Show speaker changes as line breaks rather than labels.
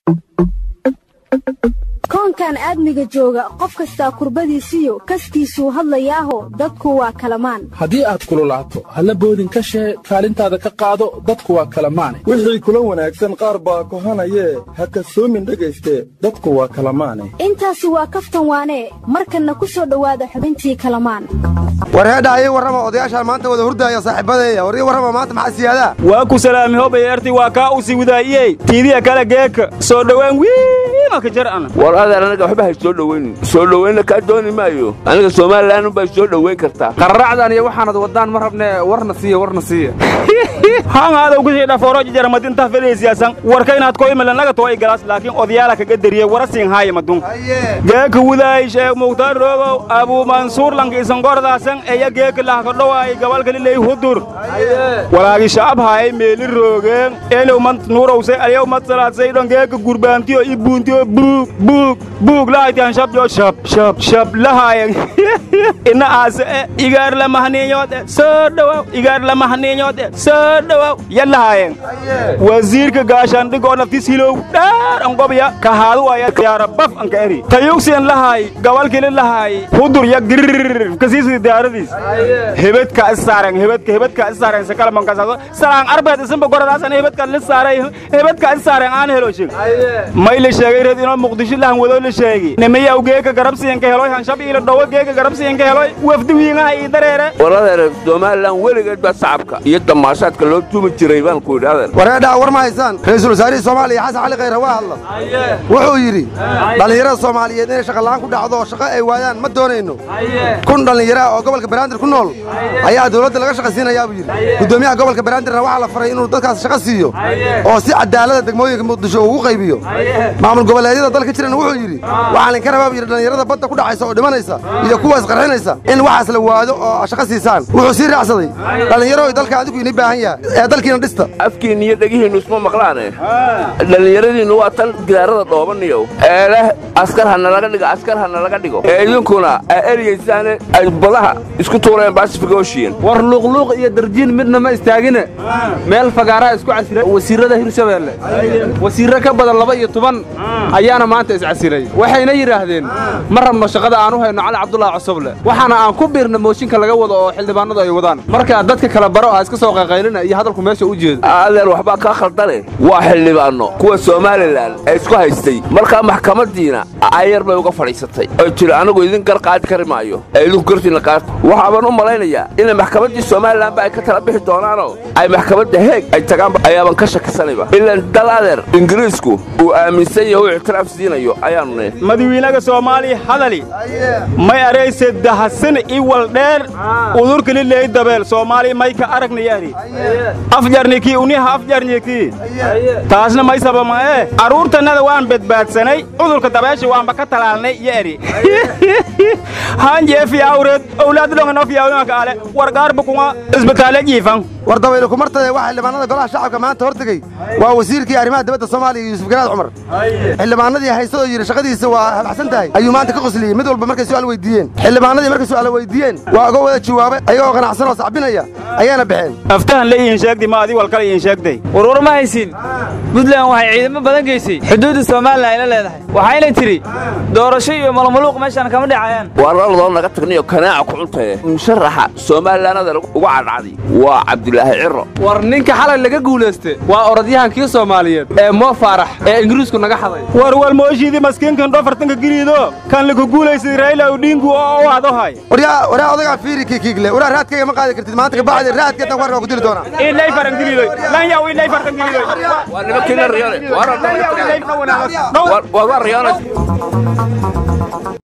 koonkan aadmiga jooga qof kastaa kurbadiisiyo kaskiisuu hadlayaaho dadku waa kalamaan
haddii aad kululaato halla boodin ka shee kaalintaada ka qaado dadku waa kalamaane
wixii kula wanaagsan qaar baa kohanayee ha kasoomin dhegayste dadku waa kalamaane
intaasi waa kaftan waanee markanna ku soo dhowaada xubintii kalamaan
war heedha ii warrama odayaashaan maanta wada hurdaaya saaxiibadeeya war ii warrama maanta maxaa siyaadaa
waa ku salaami hobayarti waa kaa u siwidaayey tiidiya kale geeka soo dhowaan wiimaka jar ana
war adeer anaga waxba hay soo dhowaynin soo dhowaynna kaa dooni maayo aniga somalilan unbay soo dhowayn kartaa
qararacdan iyo waxaanad waddaan ma rabne warna siiya warna siiya
haŋaadaw kusii dhafooro jijaramadinta fedheysiyaasan warka inaad ko imalanaga too igalaas laakiin odayaala kaga deriye wara siin haaya madun geeka wudaay sheekh mukhtaar roogow abuu mansuur lanka isangordaasan eya geeka lahkadhowaay gabalkaliley hudur walaagi shacab haay meeli roogeen enow mant nuurowse alyow mat salaadsaydhon geeka gurbaantiyo i buuntiyo buug buug buug lahaytian shabjo shab shab shab lahaayen ina aase e igaar lamahniinyoode soo dhowaw igaar lamahniinyoode soo dhowaw yallahaayen wasiirka gaashaandhigoo naftis hilow dheer angobya kahaadu aya yaara baf anka eri tayugsiyan lahaay gabalkili lahaay hudur ya girir kasiisidi diyaaradiis hebedka issaaren hebedka hebedka issaaren sakalamankasaado salaan arbeed isinba goradaasan hebedka lisaaray hebedka issaaren aan helo sheg may la sheegay reed inoo muqdisho lahan wadoo la sheegi nimiyaw geeka garabsiyanka heloy hanshab iila dhowo geeka garabsiyanka heloy wafdi wiingaha ii dareere
war adeer somalilan weligeed baa sacabka iyo damaashaadka loo tuumi jiray baan ku yidhi adeer
war heedhaa war ma haysaan ra'iisul wasaarihii soomaaliya xasan cali khayre waa hadla wuxuu yidhi dhallinyarada soomaaliyeed inay shaqola'aan ku dhacdo oo shaqo ay waayaan ma doonayno kun dhallinyaraha oo gobolka banaadir ku nool ayaa dawladda laga shaqaysiinayaa buu yidhi guddoomiyaha gobolka banaadirna waxaa la faray inuu dadkaas shaqo siiyo oo si cadaalada degmooyinka muqdisho ugu qaybiyo maamul goboleedyada dalka jirana wuxuu yidhi waxaa linka rabaa buu yidhi dhallinyarada badda ku dhacaysa oo dhimanaysa iyo kuwaas qarxinaysa in waxaas la waado oo shaqo siisaan wuxuu sii raacsaday dhallinyaro dalka adigu ini baahan yahay ee dalkiina dhista
afkiinna iyo dhegihiinnu isma maqlaane dhallinyaradiinnu waa tan gidaarada dhoobaniyow ee leh askar ha nalaga dhigo askar ha nalaga dhigo ee idinkuna aa eriyaysaane ay badaha isku tuureen basifig ocean
war luuqluuq iyo darjiin midna ma istaagine meel fagaaraha isku casira wasiirrada hirshabeelle wasiirro ka badan laba iyo toban ayaana maanta iscasilay waxayna yidhaahdeen ma rabno shaqada aan u hayno cali cabdulaahi cosoble waxaana aan ku biirna mooshinka laga wado oo xildhibaanadu ay wadaan marka dadka kala baro ah iska soo qayqaylina iyo hadalku meesha u jeedo
adeer waxbaa kaa khaldane waa xildhibaanno kuwa somalilan ee isku haystay markaa maxkamaddiina ayar bay uga fadhiisatay oy tiri anigu idin gar qaadi kari maayo ee idinku gartiinna qaata waxaaban u malaynayaa inay maxkamaddii somalilanba ay ka tala bixi doonaanoo ay maxkamadda heeg ay tagaanba ayaaban ka shakisanayba ilaan dal adeer ingiriisku uu aaminsan yahay u ictiraaf siinayo ayaannu ne
madawiinaga soomaaliya hadali may arayse dahasan i waldheer udurkalileey dabeel soomaaliya may ka aragnayari afjarnikii uniha afjarnikii taasna may sabamae carruurtannada waan badbaadsanay cudurka dabeesha waanba ka talaalnay iyo eri hanjeefiyawreed owlaadlonganofiyawimaka ale wargaarba kunga isbitaale jiifan
war dabaylu kumartade waa xildhibaanada golaha shacabka maanta hor tegey waa wasiirkii arrimaha dibadda soomaaliya yuusuf garaad cumar xildhibaanadii haysadoo yidhi shaqadiisa waa habxsan tahay ayuu maanta ka qosliyey mid walba markay su'aal weydiiyeen xildhibaanadii markay su'aal weydiiyeen waa uga wada jawaabay ayagoo qanacsan oo sacbinaya ayaana baxeen
aftahan la iin sheegdi ma adi walkale iin sheegday
warwar ma haysin buntland waxay ciidamo badan geysay xuduudda somalilan ay la leedahay waxayna tidhi doorasho iyo malmaluuq meeshaan kama dhacayaan
waa laladoo naga tagniyo kanaaca ku cuntaye musharaxa somalilanada uga cadhacday waa cabdilaahi ciro
war ninka xalay laga guulayste waa orodyahankii soomaaliyeed ee moo faarax ee ingiriisku naga xaday
war walmooshiidii maskiinkan dhofartanka giriido kan laku guulaysay rayla udhiingu oo u adohay
waryaa waraa odagaa fiiri kiikiigle waraa raadkayga ma qaadi kartid maanta kabacdi raadkeetan warka ku dili doonaa
ilay faran giriidoy lan yaw ilay fartan giriidoy
waa nimankiina riyoone waa waa riyoone